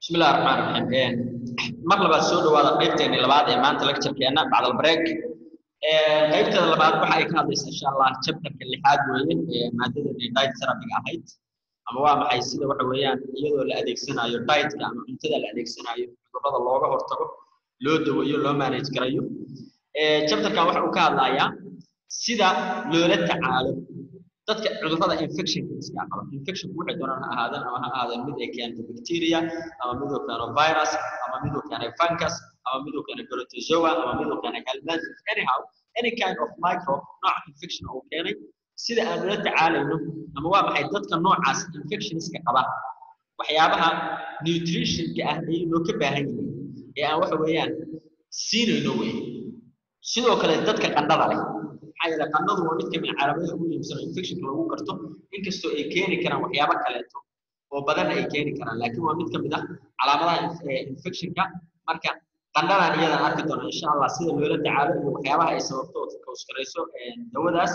بسم الله الرحمن الرحيم mar labaad soo dhawaada qaybteeni labaad ee maanta lecturekeena bacdal break qaybteeda labaad waxa ay ka hadlaysaa insha allah chapterka lixaad weeye ee maadadeeni diet therapy ahayd ama waa maxay sida waxa weeyaan iyadoo la adeegsanayo dietka ama cuntada la adeegsanayo cudurrada looga hortago loo daweeyo loo manage garayo chapterkan waxa uu ka hadlayaa sida loola tacaalo dadka cudurrada infectionka iska qaba infectionku waxay doonaan ha ahaadaan ama ha ahaadaan mid ay keento bacteria ama mid uu keeno virus ama mid uu keeno fungus ama mid uu keeno protozoa ama mid uu keeno helminths anyhow any kind of microbe nooc infection uu keenay sida aan ula tacaalayno ama waa maxay dadka noocaas infectionska qaba waxyaabaha nutritionka ah ay inoo ka baahan yihiin ee aan waxa weeyaan siinayno weeye sidoo kale dadka qandhada leh maxaa yeele qandhadu waa mid kamid calaamadaha ugu muhiimsan oo infectionka lagu garto inkastoo ay keeni karaan waxyaabo kaleeto oo badan ay keeni karaan laakiin waa mid kamid ah calaamadaha infectionka marka qandhadan iyadan arki doona insha allah sida loola tacaalo iyo waxyaabaha ay sababto oo kauskarayso dawadaas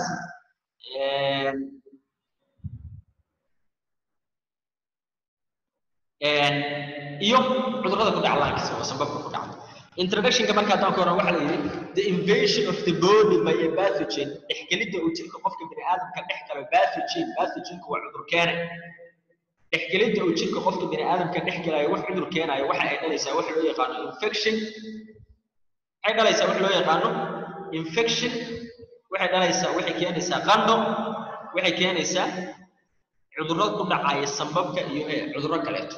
iyo cudurrada ku dhaca laankiisa oo sababka ku dhacda introductionka marka haddaan ka horan waxaa la yidhi the invasion of the body by a pathogen dhexgelidda uu jirka qofka bini aadamka dhex galo pathogen pathogenka waa cudur keene dhexgelidda uu jirka qofka bini aadamka dhex galayo wax cudur keenayo waxa ay dhalaysaa waxa loo yaqaano infection waxay dhalaysaa wax loo yaqaano infection waxay dhalaysaa waxay keenaysaa qandho waxay keenaysaa cudurro ku dhacaya sambabka iyo cudurro kaleeto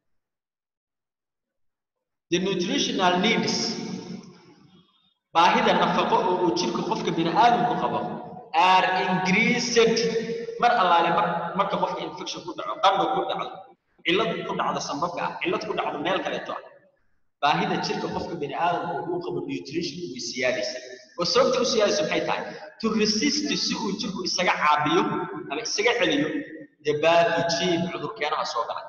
the nutritional needs baahida nafaqo oo uu jirka qofka bini aadamku qabo are increased mar allaale mar marka qofka infection ku dhaco qandho ku dhacdo cillad ku dhacdo sambabka ah cillad ku dhacdo meel kaleeto ah baahida jirka qofka bini aadamku uu qabo nutrition way siyaadaysa oo sababta u siyaadaysa maxay tahay to resist si uu jirku isaga caabiyo ama isaga celiyo the pathogen cudurkeenaha soo galay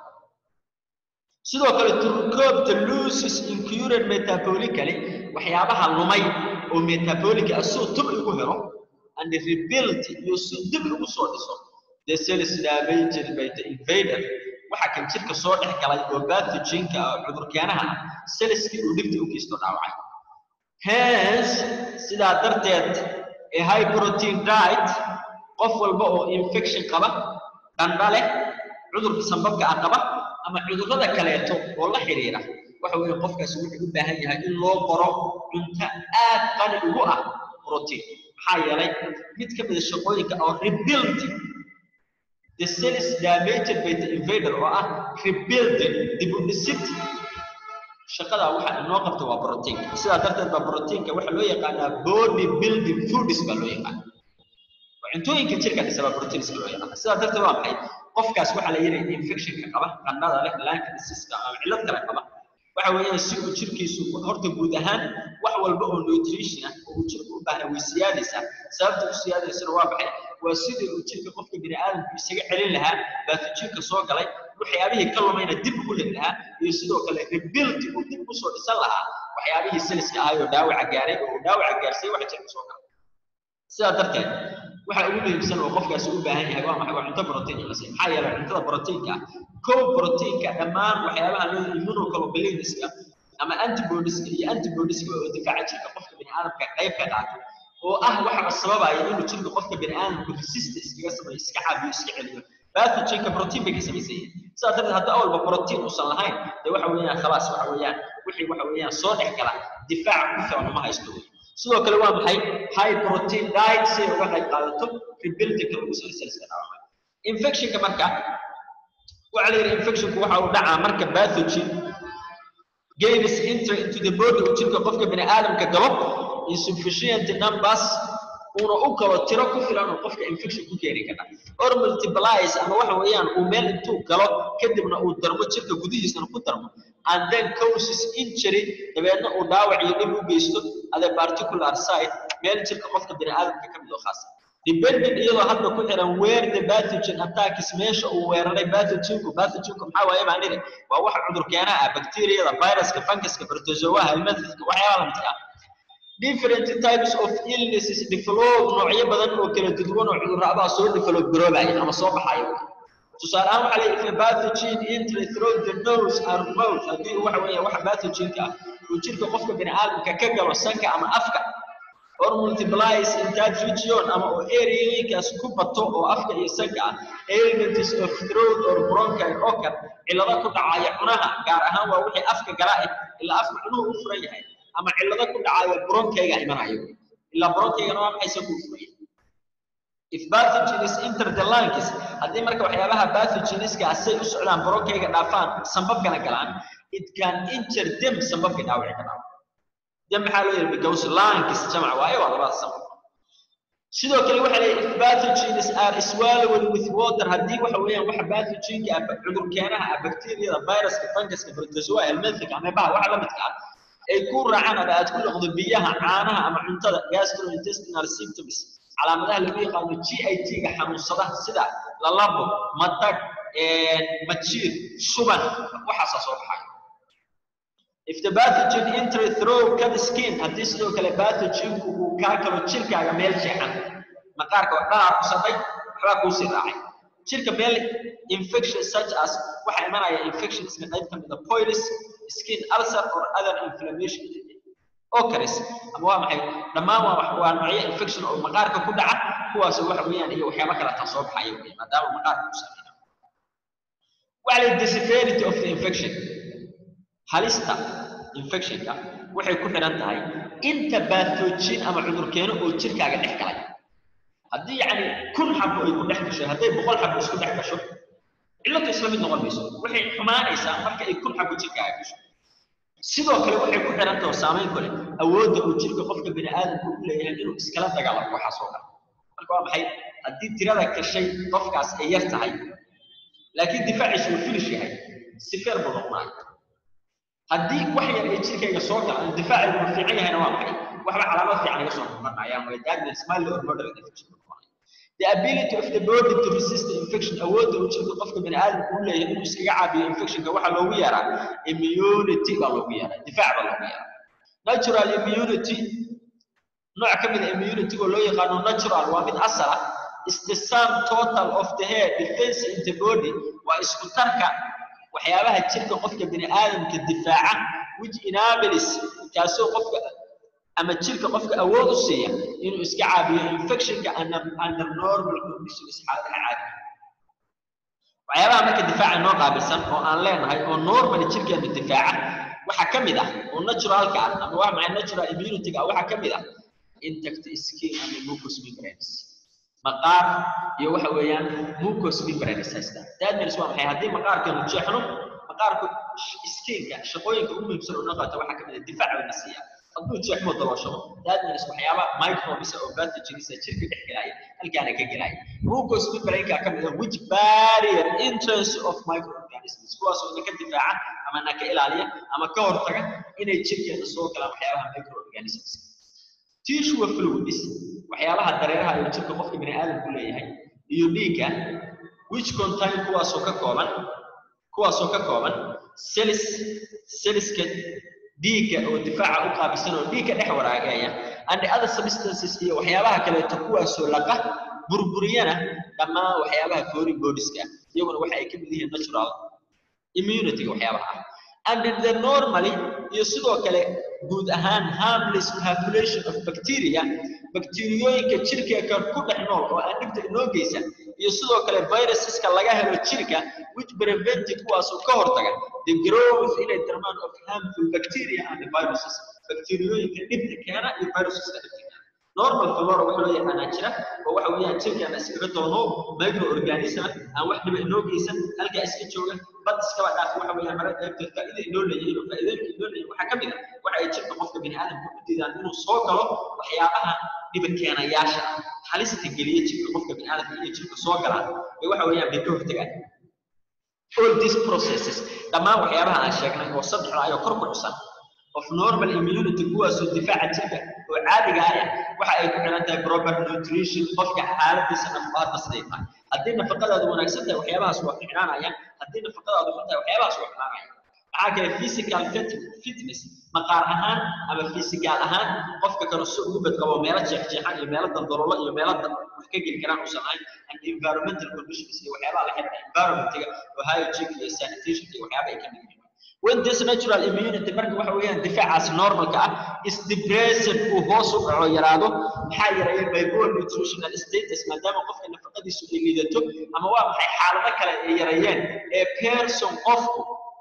sidoo kale turkoobta loses incurred metabolically waxyaabaha lumay oo metabolic ah soo dib ugu helo and rebuild iyo si dib ugu soo dhiso the cells damaged by the invader waxa kan jirka soo dhex galay oo pathogenka cudurkeenaha ah cellskii uu dhibta u geysto dhaawacay hence sidaa darteed a high protein diet qof walba oo infection qaba qandha leh cudurka sambabka ah qaba ama cudurrada kaleeto oo la xiriira waxa weeye qofkaasi wuxuu u baahan yahay in loo qoro cunto aad qani ugu ah protein maxaa yeelay mid ka mid a shaqooyinka oo rebuilding the cells damaged by the invader oo ah rebuilding dib u dhisid shaqada waxa inoo qabta waa protein sidaa darteed baa proteinka waxa loo yaqaanaa body building foods baa loo yaqaana cuntooyinka jirka dhisaba proteinska loo yaqaana sidaa darteed waa maxay qofkaas waxaa la yidhi infectionka qaba qandhada leh laanka dhisiska ama cillad kale qaba waxa weeyaan si uu jirkiisu horta guud ahaan wax walba oo nutrition ah oo uu jirku u baahna way siyaadaysaa sababta u siyaadaysana waa maxay waa sidii uu jirka qofka bini aadamku isaga celin lahaa baathogenka soo galay waxyaabihii ka lumayna dib ugu heli lahaa iyo sidoo kale rebuild uu dib usoo dhisan lahaa waxyaabihii seliska ahay oo dhaawaca gaaray oo uu dhaawaca gaarsay waxa jirka soo galay sidaa darteed waxa ugu muhiimsan oo qofkaasi u baahan yahay waa maxay waa cunto protein in la siiyo maxaa yeelay cuntada proteinka ah kow proteinka dhammaan waxyaabaha loo immunoglobuliniska ama antibodieska iyo antibodieska oo difaaca jirka qofka bini aadamka qayb ka qaato oo ah waxa sababaya inuu jirka qofka bini aadamku resist iskaga sameeyo iska caabiyo iska celiyo pathogenka protein bay ka samaysan yihiin sidaa darteed haddii awalba protein uusan lahayn dee waxa weeyaan khalaas waxa weeyaan wixii waxa weeyaan soo dhex gala difaac ku filan uma haysto wey sidoo kale waa maxay high protein diet si ay uga qayb qaadato rebuildingka lagu soo celska dhaawacay infectionka marka waxaa la yidhi infectionku waxa uu dhacaa marka pathogen gains enter into the body uu jirka qofka bini aadamka galo insufficient numbers uuna u galo tiro ku filan oo qofka infection ku keeni kara or multiplies ama waxa weeyaan uu meel intuu galo kadibna uu darmo jirka gudihiisana ku darmo and then causes injury dabeedna uu dhaawac iyo dhib u geysto at a particular site meel jirka qofka bini aadamka ka mid oo khaasa depending iyadoo hadda ku xiran where the pathogen attacks meesha uu weeraray pathogenku pathogenku maxaa waaye baan nidhi waa waxa cudur keenaa ah bacteriyada viruska funguska protozoaha helminthska waxyaaba la midka ah different types of illnesses develop noocyo badan oo kala duwan oo cudurradaha soo develop garoobaya ama soo baxaya tusaale ahaan waxaa leeyahay if a pathogen entry through the nose or mouth haddii waxa weeye waxa pathogenka ah uu jirka qofka bini aadamka ka galo sanka ama afka or multiplies in that region ama oo areainkaas ku bato oo afka iyo sanka ah ailments of throat or bronchial occur cillado ku dhacaya cunaha gaar ahaan waa wixii afka gala eh ilaa afka cunuhu u furan yahay ama cillado ku dhacaya bronchayga imanayo ilaa bronchaygana waa maxay sanku u furan yahay if pathogens enter the lungs haddii marka waxyaabaha pathogeniska asay u socdaan bronchayga dhaafaan sambabkana galaan it can injure them sambabka dhaawici ka dhaawac dem maxaa loo yidhi because lungs jamac waaye waa labada sambab sidoo kale waxaa leeyahay if pathogens are swallowed with water haddii waxa weeyaan waxa pathogenka ah cudur keenaha ah bacteriyada viruska funguska protozoa helminthic ameebaha waxa la midka ah ay ku raacaan ama aad ku noqdo biyaha caanaha ama cuntada gastrointestinal symptoms calaamadaha lagu yaqaano GIT-ga xanuunsada sida lalabo matag majiir shuban waxaasaa soo baxaya if the pathogen enter through cut skin haddii sidoo kale pathogenku uu kaa kalo jirkaaga meel jeexan maqaarka oo dhanaa ku sabay waxbaa kuu sii raacay jirka meel infection such as waxaa imanaya infectionska qayb ka mida poilus skin ulcer or other inflammation ocaris ama waa maxay dhammaan waa waa noocyo infection oo maqaarka ku dhaca kuwaas waxa weeyaan iyo waxyaabo kale taa soo baxaya weeye maadaama maqaarka ku sameeyo waxa la the severity of the infection halista infectionka waxay ku xidhan tahay inta pathogen ama cudur keeno oo jirkaaga dhex galay haddii yacni kun xabo ay ku dhex gasho hadday boqol xabo isku dhex gasho cilladu isla mid noqon mayso waxay xumaanaysaa marka ay kun xabo jirkaaga gasho sidoo kale waxay ku xidhan tahay saamayn kale awoodda uu jirka qofka bini aadamku u leeyahay inuu iskala dagaalamo waxaas oo kale marka waa maxay haddii tirada gashay qofkaas ay yar tahay laakiin difaaciisu uu finish yahay sifeer buu noqonaya haddii wax yar ay jirkayga soo galaan difaacigu uu fiican yahayna waa maxay waxba calaamad fiican iga soo noqonayaan way darkness mild or moderate infection the ability of the body to resist the infection awoodda uu jirka qofka bini aadamku u leeyahay inuu iskaga caabiyo infectionka waxaa loogu yeeraa immunity baa loogu yeeraa difaac baa loogu yeeraa natural immunity nooc ka mid a immunity oo loo yaqaano natural waa mid asal ah is the sum total of the hair defense in the body waa isku tarka waxyaabaha jirka qofka bini aadamka difaaca which enables kaasoo qofka ama jirka qofka awood u siiya inuu iska caabiyo infectionka under normal conditions xaaladaha caadiga waxyaabaha marka difaaca noo qaabilsan oo aan leenahay oo normal jirkeenu difaaca waxaa ka mid ah oo naturalka ah ama waa maxay natural immunity-ga waxaa ka mid ah intact skin ama mucous membranes maqaar iyo waxa weeyaan mucous membranes haysta that means waa maxay haddii maqaarkeenu jeexno maqaarku skinka shaqooyinka ugu muhiimsan oo noo qaata waxaa ka mid ah difaac bayna siiya hadduu jeexmo dabashado that means waxyaaba microbes oo pathogens jirka dhex gelaya halkaana ka gelaya mucous membrane-ka ka mid ah which barrier entrance of microorganisms kuwaas oo ka difaaca ama na ka ilaaliya ama ka hortaga inay jirkeena soo galaan waxyaabaha microorganisms tissue fluids waxyaabaha dareeraha ee jirka qofka bini aadamku leeyahay iyo dhiigga which contain kuwaasoo ka kooban kuwaasoo ka kooban cells cellska dhiigga oo difaaca u qaabisan oo dhiigga dhex waraagaya and other substances iyo waxyaabaha kaleeto kuwaasoo laqa burburiyana dhammaan waxyaabaha foreign bodieska iyaguna waxa ay ka mid yihiin natural immunity waxyaabaha ah and the normally iyo sidoo kale guud ahaan harmless population of bacteria bakteeriyooyinka jirkeeka ku dhex nool oo aan dhibta inoo geysan iyo sidoo kale viruseska laga helo jirka which prevent kuwaasoo ka hortaga the growth inay darmaan of harmful bacteria and the viruses bakteeriyooyinka dhibta keena iyo viruseska dhibta keena normal flora waxa loo yaqaanaa jira oo waxa weeyaan jirkeena iskaga doono microorganism aan wax dhiba inoo geysan halkaa iska jooga bad iskaba dhaaf waxa weeyaan mara qaybteed faa'iida inoo leeyahay oo faa'iidooyinka inoo leeyahay waxaa ka mid ah waxa ay jirka qofka bini aadamka u diidaan inuu soo galo waxyaabaha dhiba keenayaasha ah halista geliya jirka qofka bini aadamka inay jirka soo galaan ee waxa weeyaan bay ka hortagaan all these processes dhammaan waxyaabaha aan sheegnay oo saddexda ayoo kor ku xusan of normal immunity kuwaasoo difaaca jirka oo caadiga ah waxa ay ku xiran tahay proper nutrition qofka xaaladiisa nafaqada siday tahay haddii nafaqadaadu wanaagsan tahay waxyaabahaas waa ficnaanayaan haddii nafaqadaadu xun tahay waxyaabahaas waa ficnaanayaan maxaa kale physical fitness maqaar ahaan ama physical ahaan qofka kale si ugu badqabo meelo jeexjeexan iyo meelo dandaloolo iyo meelo wax ka geli karaan uusan ahayn and environmental conditions iyo waxyaabaha la xiriira environmentiga oo hygiene iyo sanitation iyo waxyaaba ay ka mid yihiin when this natural immunity marka waxa weeyaan difaacaas normalka ah is depressed uu hoos u dhaco yaraado maxaa yareeya by poor nutritional status maadaama qofka nafaqadiisu ay liidato ama waa maxay xaalado kale ay yareeyeen ee person qofku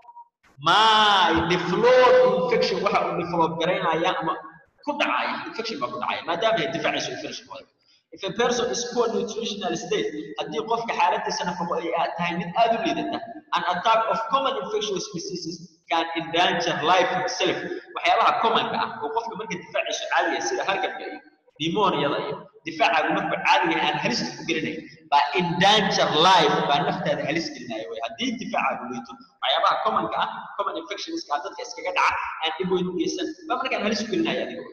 my develop infection waxa uu develop garaynaya ama ku dhacaya infection baa ku dhacaya maadaama ay difaaciisu infection wada if a person is poor nutritional state haddii qofka xaaladiisa nafaqo ay tahay mid aad u liidata an attack of common infectious diseases can endanger life itself waxyaabaha commonka ah oo qofka marka difaaciisu caadiya sida hargabka iyo pneumoniada iyo difaacagu markuu caadiga aan halis ku gelinayn baa endanger life baa naftaada halis gelinaya way haddii difaacagu liito waxyaabaha commonka ah common infectionska dadka iskaga dhaca aan dhib weyn u geysan baa markaan halis ku gelinaya adiga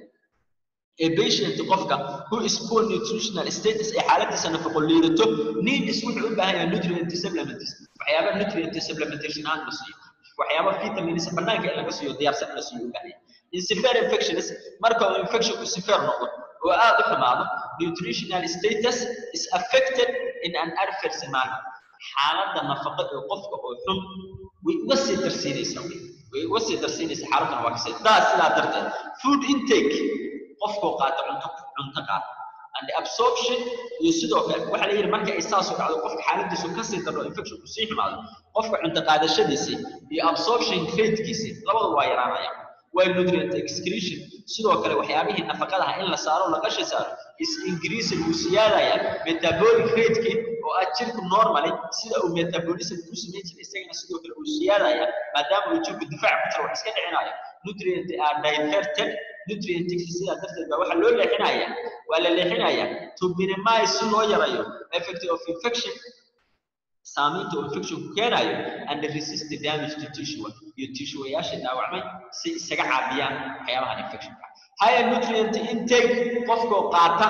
a patient qofka who is poor nutritional status ee xaaladiisa nafaqo liidato needs wuxuu u baahan yahay nutrient supplements waxyaaba nutrient supplementation aan la siiyo waxyaaba vitamins banaanka in laga siiyo diyaarsan in la siiyo u baahan yahay in severe infections marka uu infectionku severe noqdo oo aad u xumaado nutritional status is affected in an adverse manner xaaladda nafaqo ee qofka oo xun way uga sii darsiinaysaa way uga sii darsiinaysaa xaaladdan waa kasii daa sidaa darteed food intake qofkoo qaata cunto cunto qaata and absorption iyo sidoo kale waxa la yidhi marka ay saasoo dhacdo qofka xaaladiisu kasii darno infectionku sii xumaado qofka cunto qaadashadiisii iyo absorption ratekiisii labadu waa yaraanayaan while nutrient excretion sidoo kale waxyaabihii nafaqadaha in la saaro laqashi saaro is increasing uu siyaadaya metabolic rateki oo ah jirku normally sida uu metabolism ku samayn jiray isagana sidoo kale uu siyaadaya maadaama uu jirku difaac ku jiro wax iska dhicinayo nutrient are diverted nutrientki sidaa darteed baa waxaa loo leexinaya waa la leexinaya to minimize si loo yarayo effect of infection saamaynta uu infectionku keenayo and resist the damage to tissue iyo tissueyaasha dhaawacmay si isaga caabiyaan waxyaabahan infectionka higher nutrient intake qofkoo qaata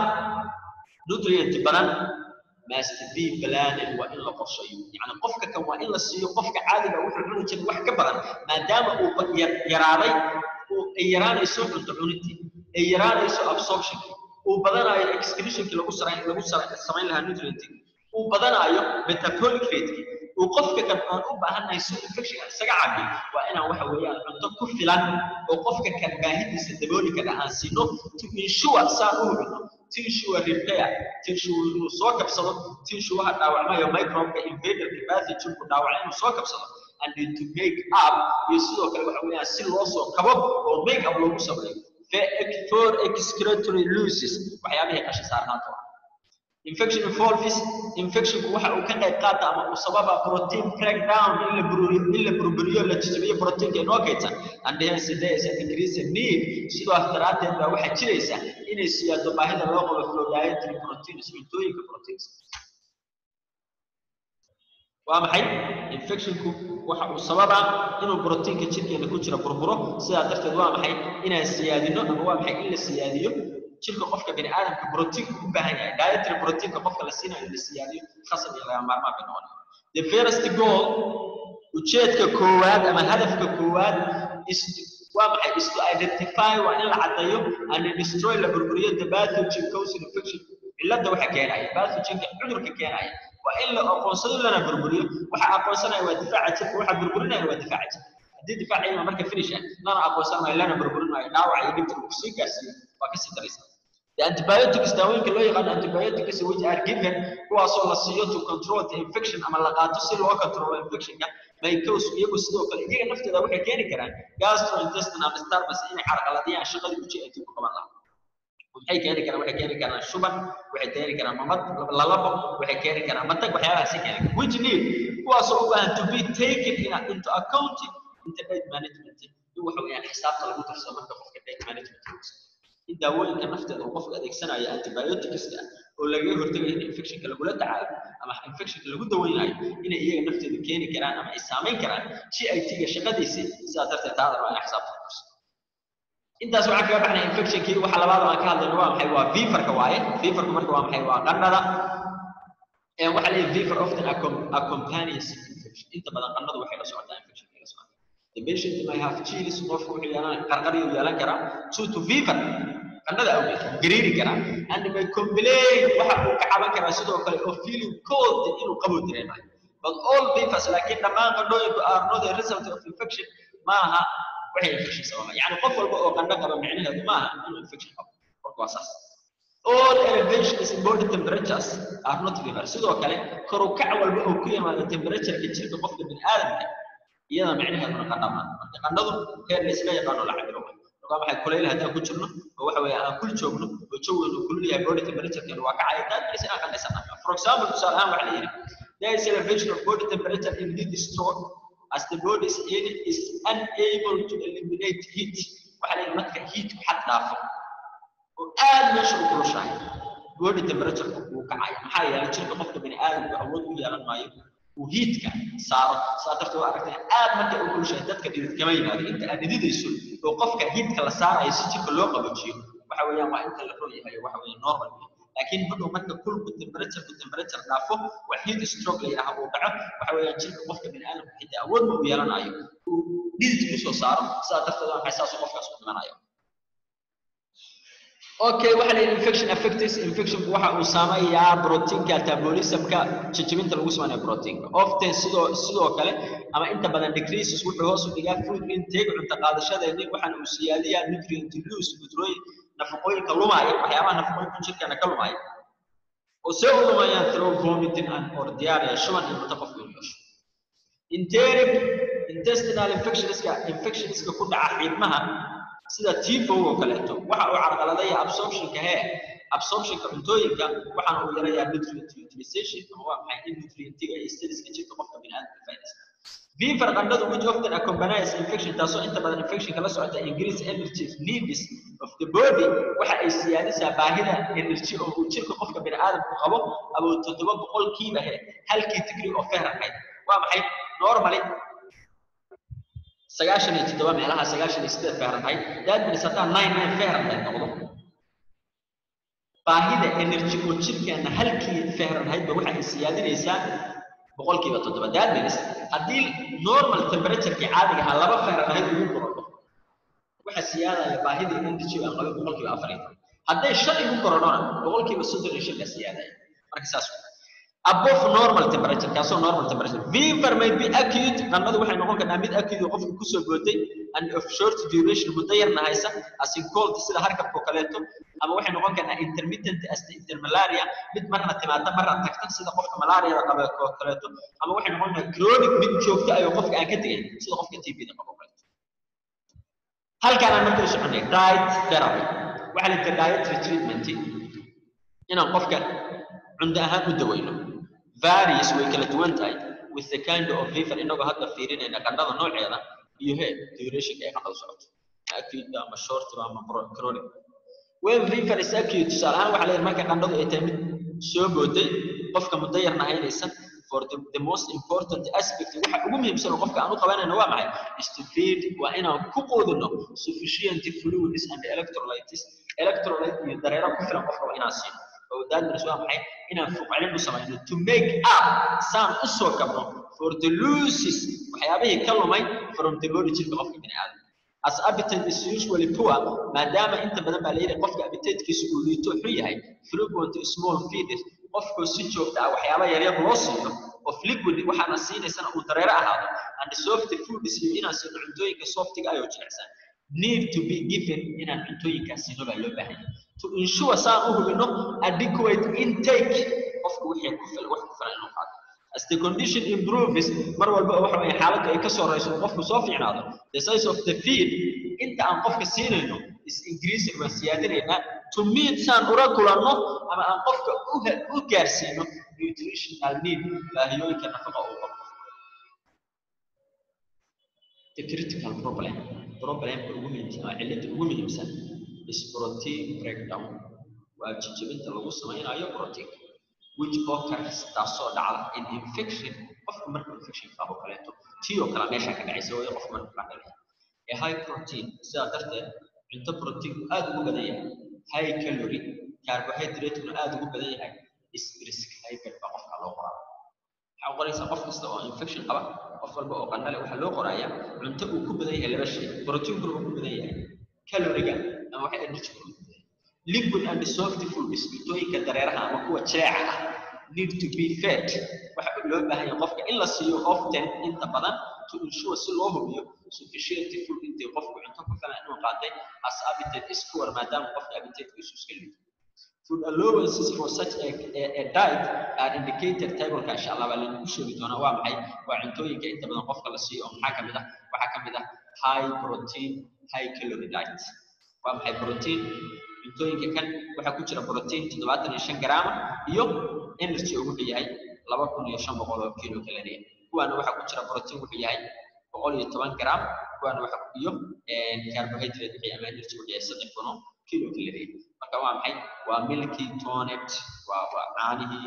nutrient badan must be planning waa in la qorsheeyo yani qofka kan waa in la siiyo qofka caadiga wuxuu cuni jiray wax ka badan maadaama uu yaraaday ay yaraanayso cunto cunidii ay yaraanayso absorptionki uu badanayo excretionki lagu sarayn lagu samayn lahaa nutrientii uu badanayo metabolic rateki uu qofka kan aan u baahannahay si infectionka isaga cabiyo waa inaan waxa weeyaan cunto ku filan oo qofka kan baahidiisa dabooli kara aan siino to ensure saan u hubino to ensure repair to ensure inuu soo kabsado to ensure waxa dhaawacmayo microbe invaderka pathogenku dhaawacay inuu soo kabsado and to make up iyo sidoo kale waxa weeyaan si loo soo kabo oo make up loogu sameeyo for excretory loses waxyaabihii qashi saarnaanta ah infection involves infectionku waxa uu ka qayb qaata ama uu sababa protein breakdown in la bururiyo in la burburiyo la jajabiyo proteinka inoo kaydsan and hence there is an increase in need sidaas daraaddeed baa waxaa jiraysa inay siyaado baahida loo qabo flow dietary proteins cuntooyinka proteins waa maxay infectionku waxa uu sababaa inuu proteinka jirkeena ku jira burburo sidaa darteed waa maxay inaan siyaadino ama waa maxay in la siyaadiyo jirka qofka bini aadamka proteinka u baahan yahay dietary proteinka qofka la siinayo in la siyaadiyo khasab iyo laga maarmaan bay noqonaya the first goal ujeedka koowaad ama hadafka koowaad is waa maxay is to identify waa in la caddeeyo and destroy la burburiyo the pathogen causing infection cilada waxa keenaya pathogenka cudurka keenaya waa in la aqoonsado lana burburiyo waxa aqoonsanaya waa difaaca jirka waxa burburinaya waa difaaca jirka haddii difaaca ima marka finish ah lana aqoonsanayo lana burburinayo dhaawac iyo dhibta uu sii gaarsiiyo waa kasii daraysa The antibiotics daawooyinka loo yaqaan antibiotics which are given kuwaasoo la siiyo to control the infection ama la qaato si loo control infectionka may cause iyagu sidoo kale iyaga naftooda waxay keeni karaan gastrointestinal disturbance inay carqaladiyaan shaqadii ujeedka ku qaban lahaa waxay keeni karaan waxay keeni karaan shuban waxay keeni karaan mamad lalabo waxay keeni karaan matag waxyaabahaasi keeni karaan which need kuwaasoo u baahan to be taken in, into account inta date management in waxa weeyaan xisaabta lagu darsado marka qofka date management lagu sameeyo in daawooyinka nafteeda uu qofka adeegsanayo antibioticska oo lagaga hortagayo in infectionka lagula tacaalo ama infectionka lagu daweynayo inay iyaga nafteedu keeni karaan ama ay saamayn karaan GIT-ga shaqadiisii sidaa darteed taada waa in xisaabta lagu darsado intaas waxaan kaga baxnay infectionkii waxa labaad aan ka hadlayno waa maxay waa feverka waaye feverku marka waa maxay waa qandhada ee waxa la fever often accompanies infection inta badan qandhadu waxay la socotaa infection la socotaa the the patient may have chills qofku wuxuu yeelan qarqariyu yeelan karaa due to fever qandhada awgeed gariiri karaa and may complain waxa uu ka caban karaa sidoo kale oo feeling cold inuu qabo dareemayo but all fevers laakiin dhammaan qandhooyinku are not a result of infection maaha waxay infection sababa yani qof walba oo qandho qaba micnaheedu maaha inuu infection qabo marka waa saas all elevations in body temperatures are not fever sidoo kale kor u kac walba oo ku yimaada temperatureka jirka qofka bini'aadamka iyada micnaheeduna qandha maaha marka qandhadu heer layska yaqaano la cabiro marka waxay kulayl haddaan ku jirno oo waxa weeye aan kul joogno oo jawigeenu kulul yahay body temperaturekeenu waa kacaya daadkiisa inaan qandhaysanayo for example tusaale ahaan waxa la yidhi there is elevation of body temperature in heat stroke as the body is, is unable to eliminate heat waxa la yidhi marka heatku xad dhaafo oo aad meesha u kulushahay body temperature wuu kacaya maxaa yeelay jirka qofka bini aadamku awood u yeelan maayo uu hiitka saaro saa darteed waa aragtay aad markay u kulushahay dadka dhidid kama yimaado inta aad dhididayso oo qofka hiitka la saarayo si jirka loo qaboojiyo waxa weeyaan waa inta la roon yahay waxa weeye normal laakiin hadhow marka kulku temperature ku temperature dhaafo wax heat stroke la yidhaahdo uu dhaco waxa weeyaan jirka qofka bini aadamku xitaa awood ma u yeelanayo uu dhidid ku soo saaro saa darteed waa maxay saas qofkaas u dhimanayo okay waxa la infection affects infection waxa uu saameeyaa proteinka metabolismka jajabinta lagu sameeyo proteinka often sidoo sidoo kale ama inta badan decreases wuxuu hoos u dhigaa food intake cunto qaadashadeeni waxaana uu siyaadiyaa nutrient loss nutrient nafaqooyinka lumaya waxyaabaha nafaqooyinka jirkeena ka lumaya oo see u lumayaan through vomiting and or diarrhea shuban iyo cunto qofku inuu yeesho enteric intestinal infectionska infectionska ku dhaca xiidmaha sida tifo oo kaleeto waxa uu carqaladaya absorptionka hee absorptionka cuntooyinka waxaana uu yarayaa nutrient utilization ama waa maxay in nutrientiga iyo stadiska jirka qofka bini'aadamka faa'iidaysta fever qandhadu which often accompanies infection taasoo inta badan infectionka la socota increase energy needs of the body waxa ay siyaadisaa baahida energy oo uu jirka qofka bini'aadamku qabo abuu toddoba boqolkiiba he halkii degree of fahrenheit waa maxay normally sagaashan iyo toddoba meelaha sagaashan iyo sideed fahrenheit that means haddaan nine nine fahrenheit noqdo baahida energy oo jirkeena halkii fahrenheit ba waxay siyaadinaysaa boqolkiiba toddoba that means haddii normal temperatureki caadiga ahaa laba fahrenheit ugu korodho waxa siyaadaya baahida energy aan qabin boqolkiiba afar iyo toban hadday shan igu korodhona boqolkiiba soddon iyo shan baa siyaadaya marka saas above normal temperature kaasoo normal temperature fever may be acute qandhadu waxay noqon kartaa mid acute oo qofka kusoo bootay and of short duration muddo yarna haysa as in cold sida harkabka oo kaleeto ama waxay noqon kartaa intermittent as the intermalaria mid marna timaada marna tagta sida qofka malaariada qaba oo kaleeto ama waxay noqon kartaa chronic mid joogto ayuu qofka aan ka tegayn sida qofka TB-da qaba oo kaleeto halkaan aan markii soconay diet therapy waxa la yidhahdaa dietary treatment inaan qofka cunto ahaan u daweyno varies way kala duwan tahay with the kind of fever inagoo hadda fiirinayna qandhada nooceeda iyo he durationka ay qandhadu socoto acute ama short ama chronic when fever is acute tusaale ahaan waxaa leeyahay marka qandhadu ay tahay mid soo booday qofka muddo yarna haynaysan for the, the most important aspect waxa ugu muhiimsan oo qofka aan u qabanayno waa maxay is to feed waa inaan ku quudino sufficient fluids and electrolytes electrolyte iyo dareero ku filan qofka waa inaan siino oo daadmirs waa maxay inaan fuqcelin u samayno to make up saan u soo kabno for the loses waxyaabihii ka lumay from the body jirka qofka bini aadam as appetite is usually poor maadaama inta badan baa layidhi qofka appetitekiisu uu liito xun yahay frequent small feeders qofkoo si joogta ah waxyaaba yaryar loo siiyo of liquid waxaana siinaysana uu dareero ahaado and soft food iyo inaan siino cuntooyinka softiga ayoo jilicsan need to be given inaan cuntooyinkaas siino baa loo baahan yahay to ensure saan u hubino adequate intake qofku wixii ku filan wax ku filan inuu qaato as the condition improves mar walba waxa weeye xaaladdu ay ka soo rayso qofku soo fiicnaado the size of the feed inta aan qofka siinayno is increasing waan siyaadinaynaa to meet saan ula kulanno ama aan qofka u gaarsiino nutritional need baahiyooyinka nafaqa uu qabo the critical problem problemka ugu muhiimsan waa cilada ugu muhiimsan is protein breakdown waa jijibinta lagu samaynayo protein which occurs taasoo dhacda in infection qofku marka infection qabo kaleeto tii oo kale meesha ka dhacaysa way qofku marka ka dhacay ee high protein sidaa darteed cunto protein aad ugu badan yahay high calorie carbohydrate aad ugu badan yahay is prescribed baa qofka loo qoraa waxaa qoraysaa qof kasta oo infection qaba qof walba oo qandhale waxaa loo qorayaa cunto uu ku badan yahay laba shay proteinkuna uu ku badan yahay caloriga ama waxa energy ku badan yahay liquid and dissolved foods cuntooyinka dareeraha ama kuwa jileeca ah need to be fed waxa loo baahan yahay qofka in la siiyo often inta badan to ensure si loo hubiyo sufficient food intii qofku cunto ku filan inuu qaatay as appetite is poor maadaama qofka appetite-kiisu iska liito food allowances for such a, a, a diet are indicated table insha Allah baa lagu sheegi doonaa waa maxay waa cuntooyinka inta badan qofka la siiyo oo maxaa kamid ah waxaa kamid ah high protein high calorie diet waa maxay protein cuntooyinka kan waxaa ku jira protein toddobaatan iyo shan garaam iyo energy uu wuxuu yahay laba kun iyo shan boqol oo kilo calorie kuwaana waxaa ku jira protein wuxuu yahay boqol iyo toban garaam kuwaana waxa iyo carbohydrate wixii ama energy wuxuu yahay saddex kun oo kilo calorie marka waa maxay waa milky tonet waa waa caanihii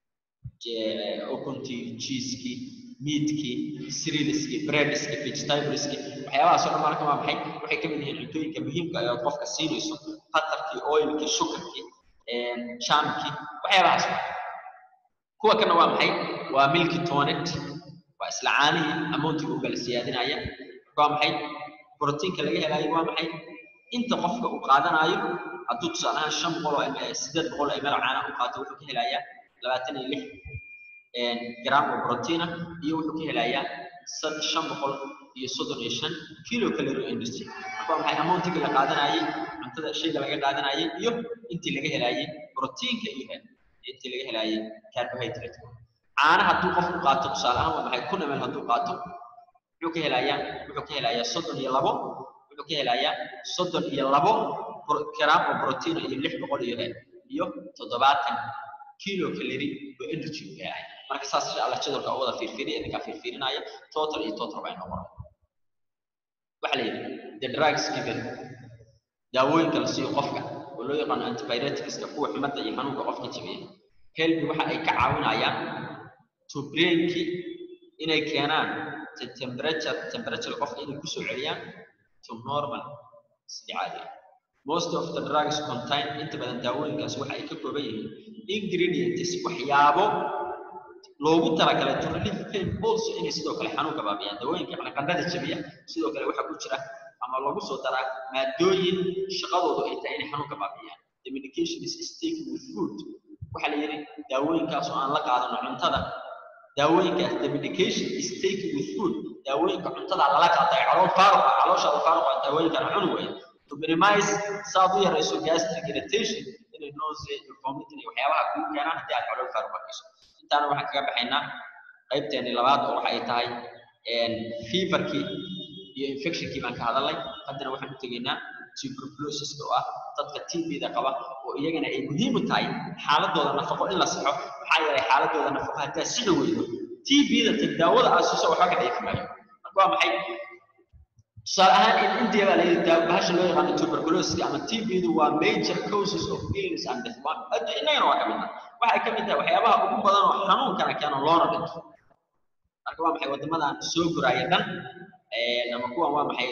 ukuntii cheesekii meatkii cerealskii breadskii vegetableskii waxyaabahaas oo dhan marka waa maxay waxay ka mid yihiin cuntooyinka muhiimka ah ee qofka siinayso qatarkii oilkii sugarkii jaamkii waxyaabahaas kuwa kana waa maxay waa milky tonet waa isla caanihii amountiga u kala siyaadinaya waa maxay borotiinka laga helayo waa maxay inta qofka uu qaadanayo hadduu tusaale ahaan shan boqol oo sideed boqol oo ml caana u qaato wuxuu ka helayaa labaatan iyo lix gram oo protein ah iyo wuxuu ka helayaa shan boqol iyo soddon iyo shan kilo calorie industry marka waa maxay amountiga la qaadanayay cuntada shayga laga qaadanayay iyo intii laga helaayay proteinka iyo intii laga helaayay carbohydrate caana hadduu qofku qaato tusaale ahaan waa maxay kun ml hadduu qaato wuxuu ka helayaa wuxuu ka helayaa soddon iyo labo wuxuu ka helayaa soddon iyo labo gram oo protein iyo lix boqol iyo iyo toddobaatan kilo calorie oo energy uu yahay marka saas insha Allah jadwalka u wada fiirfiiriya idinka fiirfiirinaya total iyo total baa inoo qoran waxa la yidhi the drugs given daawooyinka la siiyo qofka oo loo yaqaano antibioticska kuwa xumadda iyo xanuunka qofka jabiya helbi waxa ay ka caawinayaan to brainki inay keenaan temperature temperature qofka inay kusoo celiyaan to normal sidii caadi most of the drugs contain inta badan daawooyinkaas waxa ay ka kooban yihiin ingredients waxyaabo loogu talagalay to relieve pain also inay sidoo kale xanuunka baabiyaan daawooyinka yani qandhada jabiya sidoo kale waxaa ku jira ama lagu soo daraa maadooyin shaqadoodu ay tahay inay xanuunka baabiyaan the medication is taken with food waxaa la yidhi daawooyinkaas oo aan la qaadano cuntada daawooyinkaas the medication is taken with food daawooyinka cuntada lala qaaday calool faaruqa calooshaada faaruqa daawooyinkan cuni weeye to minimize saad u yarayso gastric irritation inay nausea iyo vomiting iyo waxyaabaha kugu keenaan haddii aad calool faaruqa hayso intaana waxaan kaga baxaynaa qaybteeni labaad oo waxay tahay feverkii iyo infectionkii baan ka hadalnay haddana waxaan u tegaynaa tuberculosis oo ah dadka TB-da qaba oo iyagana ay muhiim u tahay xaaladooda nafaqo in la saxo maxaa yeelay xaaladooda nafaqo haddaa sixi weydo TB-da tag daawada aasuso waxba ka dheefi maayo marka waa maxay tusaale ahaan in india baa layidhi daa bahasha loo yaqaano tuberculosis ama TB-du waa major causes of illness and death addu innagana waa ka mid ah waxay ka mid tahay waxyaabaha ugu badan oo xanuunkana keeno loona dhinto marka waa maxay waddamadan soo guraya dhan ama kuwan waa maxay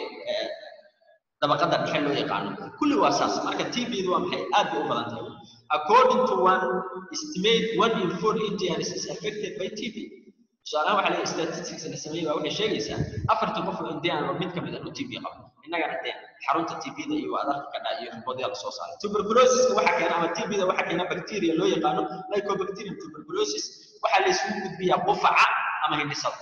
dabaqada dhexe loo yaqaano kulli waa saas marka TB-du waa maxay aad bay u badan tahay according to one estimate one in four Indians is affected by TB tusaalaha waxaa leeyahay statistics la sameeyey baa waxay sheegaysaa afartan qof oo indian oo mid ka mid ah uu TB qabo innagana dee xarunta TB-da iyo adarka ka dhaca iyo riboodada lasoo saaray tuberculosis waxa keena ama TB-da waxa keena bacteria loo yaqaano mycobacterium tuberculosis waxaa la isugu gudbiyaa qufaca ama hindhisada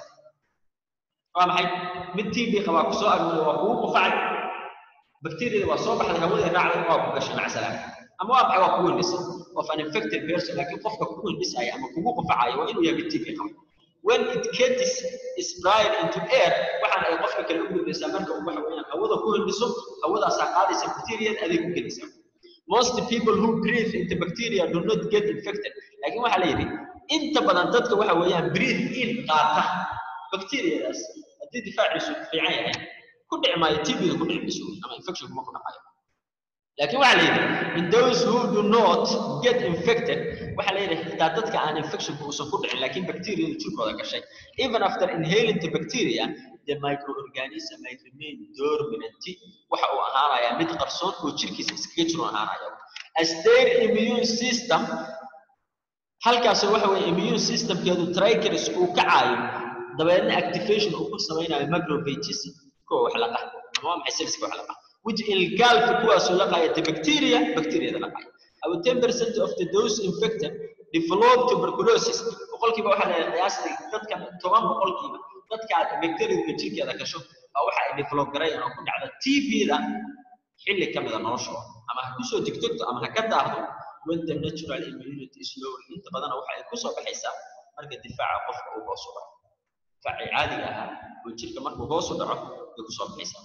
waa maxay mid TB qaba ku soo arooray waa kugu qufacay bacteria waa soo baxday hawada raacday waa ku gashay maca salaam ama waa maxay waa kugu hindhisay of an infected person laakiin qofka kugu hindhisaya ama kugu qufacayo waa inuu yahay TB qabo when it gets sprayed into air waxaan ay qofka kale u gudbaysaa marka uu waxa weeyaan hawada ku hindhiso hawadaasaa qaadaysa bacteria adeeg u gelaysaa most people who breathe into bacteria do not get infected laakiin waxaa la yidhi inta badan dadka waxa weeyaan breathe in qaata bacteriadaas haddii difaaciisu fiican yahay ku dhici maayo TB-da ku dhici mayso ama infection kuma ku dhacayo laakiin waxaa la yidhi in those who do not get infected waxaa la yidhi xitaa dadka aan infectionku uusan ku dhicin laakiin bacteriadu jirkooda gashay even after inhaling the bacteria the microorganism may remain dormant waxa uu ahaanayaa mid qarsoon oo jirkiisa iskaga jiro ahaanaya as their immune system halkaas waxa weeye immune systemkeedu triggers uu ka caayo dabeedna activation uu ku samaynayo macrophages kuwa wax laqa ama waa maxay cellska wax laqa which ilgaalka kuwaasoo laqaya the bacteria bacteriada laqaya about 10% of the those infected develop tuberculosis boqolkiiba waxaa la qiyaastay dadkan toban boqolkiiba dadka bacteriada jirkeeda gasho waa waxa ay develop garayaan oo ku dhacda TB-da xilli ka mida noloshooda ama ha kusoo degdegto ama ha ka daahdo when the natural immunity is low inta badana waxa ay kusoo baxaysaa marka difaaca qofka uu hoos u dhaco difaacii caadiga ahaa oo jirka markuu hoos u dhaco ay kusoo baxaysaa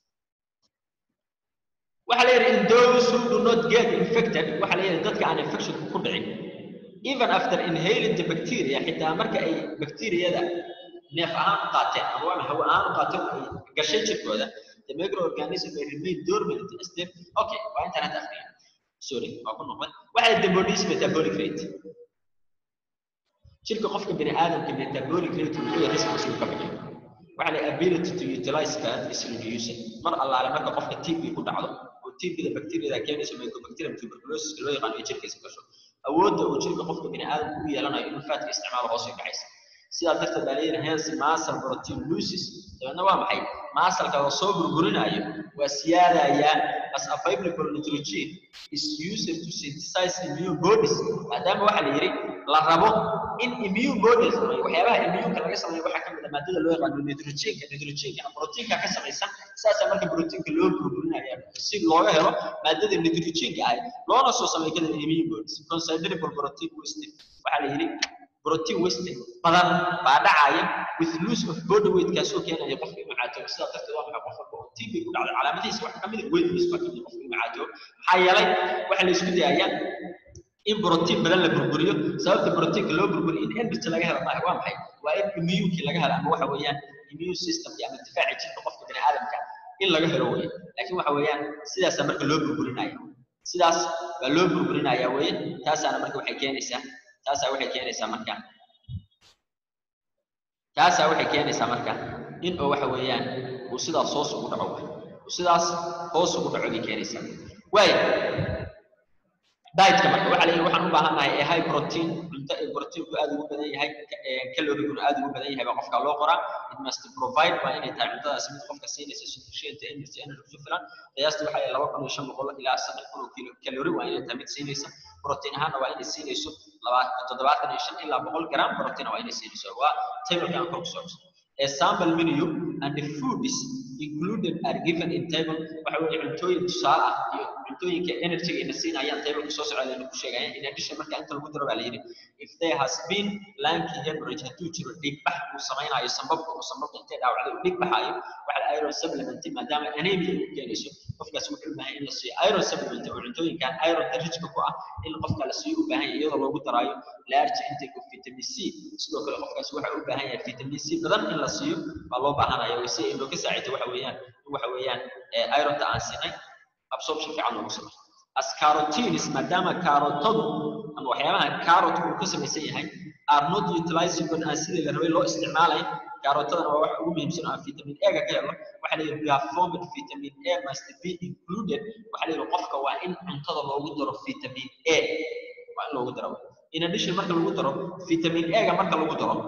waxaa la yidhi in those who do not get infected waxaa la yidhi dadka aan infection ku dhicin even after inhaling the bacteria xitaa marka ay bacteriyada neef ahaan u qaateen ama waa hawo ahaan u qaateen ay gashay jirkooda the microorganism may remain dormant instead okay waa intaan hadda akhriyo sorry waa ku noqday waxaa the body's metabolic rate jirka qofka bini aadamka metabolic rate wuxuu yahay response ka bixiyo waxaa la ability to utilize fat is reducing mar allaale marka qofka TB ku dhacdo oo TB-da bacteriada keenaysa mycobacterium tuberculosis loo yaqaan ay jirkiisa gasho awoodda uu jirka qofka bini aadamka u yeelanayo inuu faatka isticmaalo hoos u dhacaysa sidaa darteed baa leeyahay hence muscle protein loses dabeedna waa maxay masalka oo soo burburinayo waa siyaadaya as available nitrogen is used to synthesize immune bodies maadaama waxaa la yidhi la rabo in immune bodies waxyaabaha immuneka laga sameeyo waxaa kamid a maadada loo yaqaano nitrogenka nitrogenka proteinka ka samaysan saasaa marka proteinka loo burburinaya si looga helo maadada nitrogenka ahayd loona soo sameeyo kadib immune bodies considerable protein waste waxaa la yidhi protein waste badan baa dhacaya with loss of body weight kaasoo keenaya qofka inuu caatoobo sidaa darteed waa maxay qof walba oo TB ku dhacday calaamadihiisa waxaa kamid ah weight loss baa kamid qofka inuu caatoobo maxaa yeelay waxaa la isku dayayaa in protein badan la burburiyo sababta proteinka loo burburiyo in energy laga helo maaha waa maxay waa in immuneki laga helo ama waxa weeyaan immune system ama difaaca jirka qofka bini aadamka in laga helo weeye laakiin waxa weeyaan sidaasaa marka loo burburinaya sidaas baa loo burburinaya weeye taasaana marka waxay keenaysaa taasaa waxay keenaysaa marka taasaa waxay keenaysaa marka in oo waxa weeyaan uu sidaas hoos ugu dhaco uu sidaas hoos ugu dhaco bay keenaysaa waaya dietka marka waxaa leeyahay waxaan u baahannahay ee high protein cunto ee proteinka aad ugu badan yahay caloriguna aad ugu badan yahay baa qofka loo qoraa it must provide waa inay tahay cuntadaasi mid qofka siinaysa sufficient energy energy ku filan qiyaasta waxaa laba kun iyo shan boqol ilaa saddex kun oo kilo kalori waa inay tahay mid siinaysa protein ahaanna waa inay siinayso toddobaatan iyo shan ilaa boqol gram protein waa inay siinayso waa tableka aan kor kusoo cusub a sample menu and the foods included are given in table waxa weeye cuntooyin tusaale ah iyo cuntooyinka energy ina siinayaan tableka soo socda layna ku sheegayaan in addition marka inta lagu daro baa la yidhi if there has been lanky hemorrhage hadduu jiro dhigbax uu samaynayo sambabka uu sambabka intay dhaawacday uu dhigbaxayo waxa la iron supplement maadaama anemia uu keenayso qofkaas wuxuu u baahan in la siiyo iron supplement oo cuntooyinkan iron richka ku ah in qofka la siiyo u baahan yahay iyadoo loogu daraayo large intake of vitamin C sidoo kale qofkaas waxa u baahan yahay vitamin C badan in la siiyo baa loo baahanaya si ay looga saacido waxa weeyaan waxa weeyaan ironta aan siinay absorption fiican loogu sameeyo as carotenes maadaama kaarotadu ama waxyaabaha carrotku uu ka samaysan yahay are not utilizable aan sidii la rabay loo isticmaalayn kaarotadana waa wax ugu muhiimsan aan vitamin A ga ka helo waxa la yidhi performed vitamin A must be included waxa la yidhi qofka waa in cuntada loogu daro vitamin A waa in loogu daro in addition marka lagu daro vitamin A ga marka lagu daro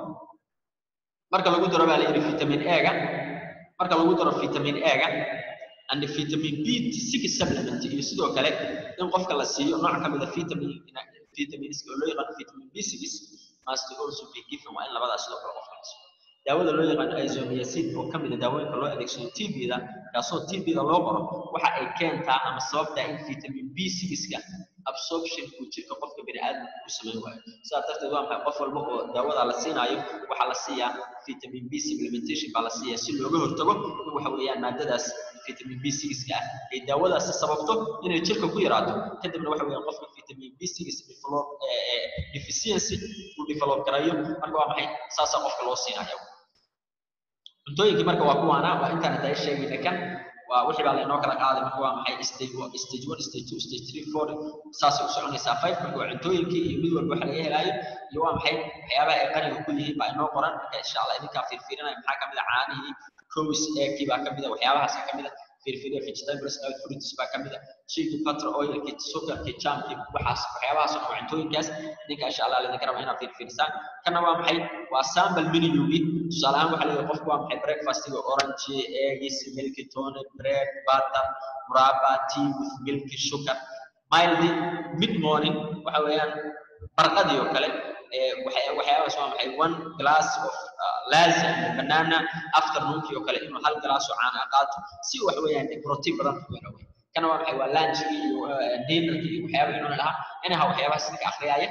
marka lagu daro baa la yidhi vitamin A ga marka lagu daro vitamin A ga and vitamin B6 supplement iyo sidoo kale in qofka la siiyo nooc ka mid ah vitamin vitamins oo loo yaqaan vitamin B6 must also be given waa in labadaas sidoo kale qofka la siiyo daawada loo yaqaan isoniazid oo ka mid ah daawooyinka loo adeegsado TB-da kaasoo TB-da loo qoro waxa ay keentaa ama sababtaa in vitamin B6-ka absorption uu jirka qofka bini'aadamka ku samayn waayo sidaa darteed waa maxay qof walba oo daawada la siinaayo waxaa la siiyaa vitamin B supplementation baa la siiyaa si looga hortago in waxa weeyaan maadadaas vitamin B6-ka ah ay daawadaasi sababto inay jirka ku yaraato kadibna waxa weeyaan qofka vitamin B6 develop deficiency uu develop garayo marka waa maxay saasaa qofka loo siinaya cuntooyinkii marka waa kuwaana waa intaan hadda sheegayna kan waa wixii baa laynoo kala qaaday marka waa maxay stage one stage one stage two stage three four saasay u soconaysaa five marka waa cuntooyinkii iyo mid walba waxa laga helaayo iyo waa maxay waxyaabaha ay qaniga ku yihiin baa inoo qoran marka insha allah idinkaa fiirfiirinaya maxaa kamid a caanihii kows eekii baa kamid a waxyaabahaas kamid a fiirfiiriya vegetables oil fruits baa ka mid ah shayga butter oilki sugarki jamki waxaas waxyaabahaas oo cuntooyinkaas idinka insha allah idinka raba inaad fiirfiirisaan kana waa maxay waa sample menugi tusaale ahaan waxaa leeyahay qofku waa maxay breakfastiga orange eggs milk tone bread butter muraba tea with milk sugar mildly mid morning waxa weeyaan barqadii oo kale waxyaabahaas waa maxay one glass of lazi ama banana afternoonkii oo kale inuu hal glass oo caana qaato si wax weeyaan protein badan ku helo kana waa maxay waa lunchkii iyo dinnerkii iyo waxyaabaha inuu lahaa inaha waxyaabahaas idinka akhriyaya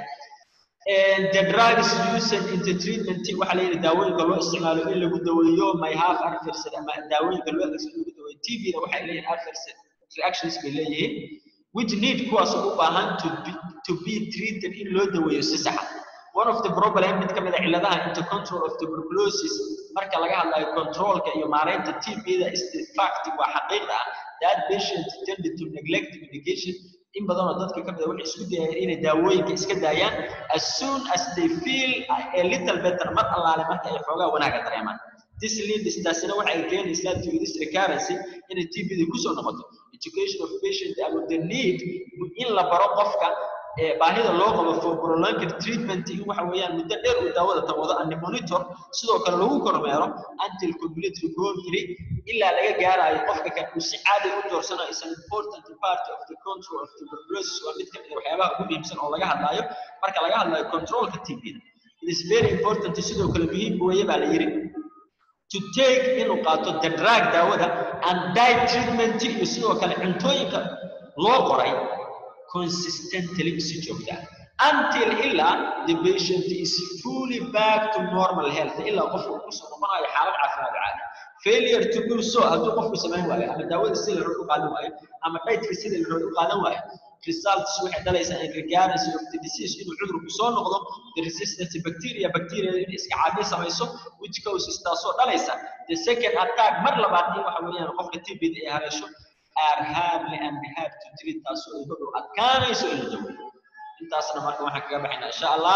the drugs used in the treatment waxaa la yidhi daawooyinka loo isticmaalo in lagu daweeyo may have adverse ama daawooyinka loo adeegsado lagu daweeyo TB-da waxay leeyihiin adverse reactions bay leeyihiin which need kuwaas u baahan to be, to be treated in loo daweeyo si sax ah one of the problem mid ka mid a cilladaha into control of tuberculosis marka laga hadlayo controlka iyo maareynta TB-da is the fact waa xaqiiqda ah that patient tended to neglect medication in badan oo dadka ka mid a waxay isku dayayaan inay daawooyinka iska daayaan as soon as they feel a little better mar allaale marka ay xoogaa wanaaga dareemaan this leads taasina waxay keenaysaa to this recurrency inay TB-da kusoo noqoto education of patient about the need in la baro qofka baahida loo qabo for prolonged treatment in waxa weeyaan muddo dheer uu daawada tawado and monitor sidoo kale lagu kormeero until complete recovery ilaa laga gaarayo qofka kan uu si caadi u doorsanayo is an important part of the control of tuberculosis waa mid ka mid a waxyaabaha ugu muhiimsan oo laga hadlayo marka laga hadlayo controlka TB-da it is very important sidoo kale muhiim weeye baa la yidhi to take inuu qaato the drug daawada and diet treatment iyo sidoo kale cuntooyinka loo qoray consistently si joogta until ilaa the patient is fully back to normal health ilaa qofku kusoo noqonayo xaalad caafimaad caadi failure to do so hadduu qofku samayn waayo ama daawada sida la rabo u qaadan waayo ama dietka sida la rabo u qaadan waayo results waxay dhalaysaa in recurrence of the disease inuu cudurku soo noqdo the resistant bacteria bacteria in iska caabi samayso which causes taasoo dhalaysa the second attack mar labaad in waxa weeyaan qofka TB-da ay haleesho are hardly and hard to treat taasoo ay dhow adkaanayso in la daweeyo intaasna marka waxaan kaga baxaynaa insha allah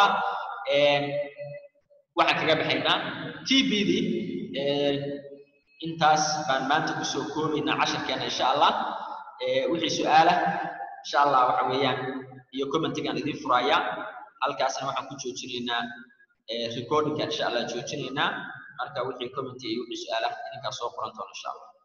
waxaan kaga baxaynaa TB-d intaas baan maanta kusoo koobaynaa casharkeena insha allah wixii su-aala insha allah waxa weeyaan iyo commentigaan idin furaya halkaasna waxaan ku joojinaynaa recordingka insha allah joojinaynaa marka wixii commenti iyo wixii su-aala idinkaa soo qoran doona insha allah